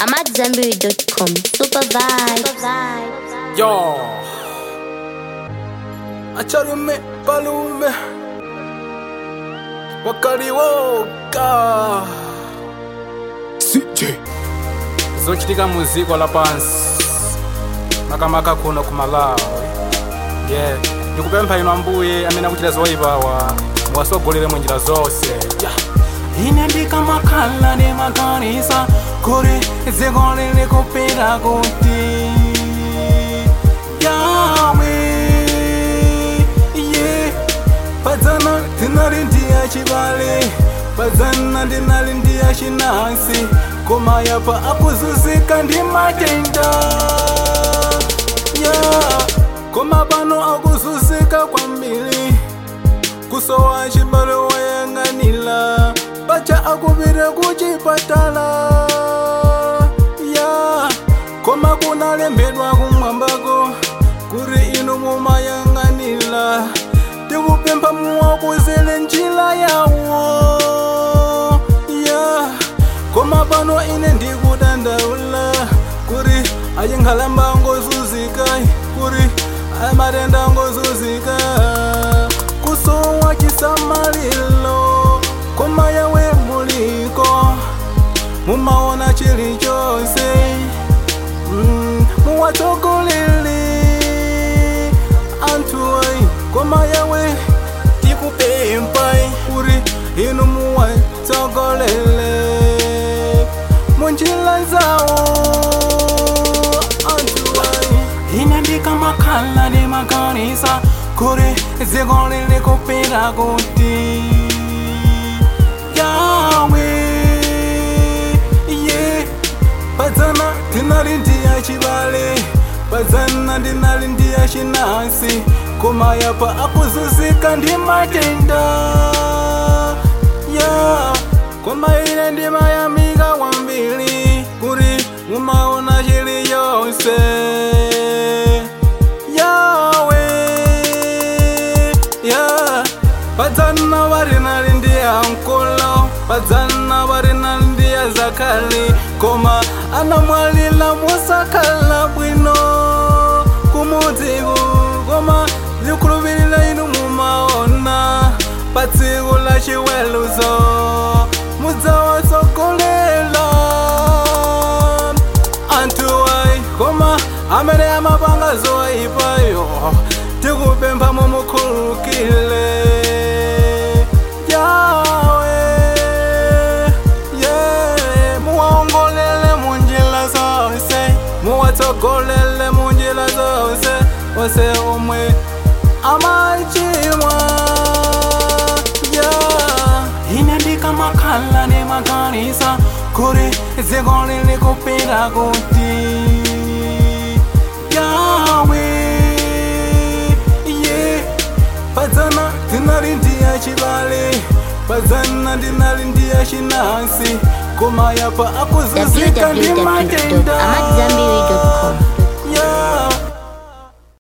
I'm at Zambiri.com. Super vibes. Yo, acharume palume wakaliwoka CJ zochitika muziko la pansi makamaka kuno ku malawi yeah ndikupempha ino ambuye amene akuchita zoyipawa muwasogolere mu njira zonse yeah. ine ndikamakhala ndimakanisa kuti dziko lili kupita kuti yawe yeah. padzana ndinali ndiya chibale padzana ndinali ndiya chinansi koma yapa akuzunzika ndi matenda yeah. koma pano akuzunzika kwambiri kusowa chibale woyang'anira pacha akupita kuchipatala ya koma kunalembedwa kumwambako kuti inu mumayang'anira tikupempha muwakuzele njira yawo ya koma pano ine ndikudandaula kuti achinkhalamba ngozunzika kuti amatenda ngozunzika kusowa chisamaliro koma yawe muliko mumaona chilichonse mm, muwatsogolele anthu ayi koma yawe tikupempha kuti inu muwatsogolele munjira zawo anthu ayi ine ndikamakhala ndimakanisa kuti dziko lili kupita kuti yawe yeah. padzana ndinali ndiya chibale padzana ndinali ndiya chinansi koma yapa akuzunzika ndi matenda yeah. koma ine ndimayamika kwambiri kuti mumaona chiliyonse yawe yeah. padzana varinali ndiya nkolo padzana varinali ndiya zakali koma anamwalila musakhala bwino kumudziku koma zikhulupirira inu mumaona pa tsiku la chiweluzo mudzawatsogolela anthu ayi koma amene amapanga zoyipayo tikupempha mumukhulukile yawe yeah. muwaongolele munjira zonse muwatsogolele munjira zonse onse omwe amachimwa yeah. ine ndikamakhala ndimakanisa kuti dziko lili kupita kuti yawe yeah. padzana ndinali ndiya chibale padzana ndinali ndiya chinansi koma yapa akuzunzika ndi matenda www.amatzambiri.com.